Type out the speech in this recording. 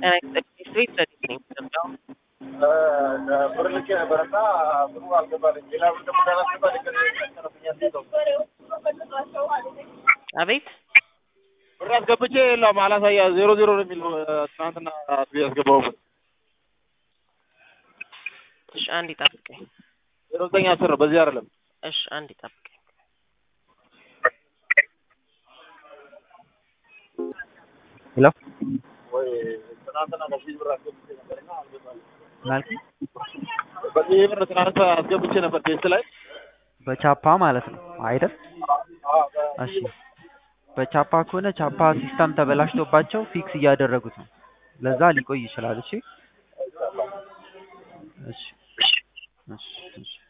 ጤና ይስጥልኝ ስሬት ዘዴት ነኝ ኢትዮጵያ ብር ልኬ ነበረና ብሩ አልገባልኝ። ሌላ ብር ደግሞ እንዳላስገባ ልክ አቤት ብር አስገብቼ የለም አላሳያ ዜሮ ዜሮ ነው የሚለው ትናንትና ያስገባሁበት እሺ አንድ ይጠብቀኝ ዜሮ ዘጠኝ አስር ነው በዚህ አይደለም እሺ አንድ ይጠብቀኝ ሄሎ ወይ ትናንትና በዚህ ብር አስገብቼ ነበርና አልገባልኝ። ማለት በዚህ ብር ትናንት አስገብቼ ነበር ቴስት ላይ በቻፓ ማለት ነው አይደል? እሺ በቻፓ ከሆነ ቻፓ ሲስተም ተበላሽቶባቸው ፊክስ እያደረጉት ነው። ለዛ ሊቆይ ይችላል። እሺ እሺ እሺ እሺ